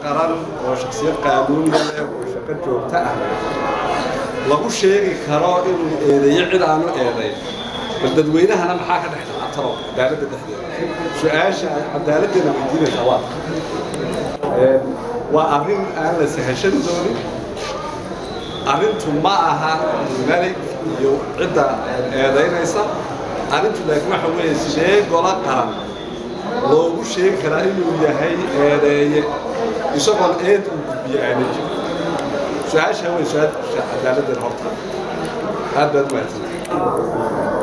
qaran oo shaksiyad qaanuuniya leh oo shaqo joogto ah lagu sheegi karo inuu eedeeyo cid aanu eedayn bal dadweynahana maxaa ka dhex dhaca talo cadaaladda dhexdeeda su-aasha cadaaladdeena weydiinaysa waa waa arrin aan la sahashan doonin arrintu ma aha melig iyo cidda eedaynaysa arrintu laakiin waxa weeye sidee gola qaran loogu sheegi karaa inuu yahay eedeeye isagoon eed uu gudbiyo aanay jirin su-aasha wey su-aasha cadaaladdeena horta aad baad u mahadsan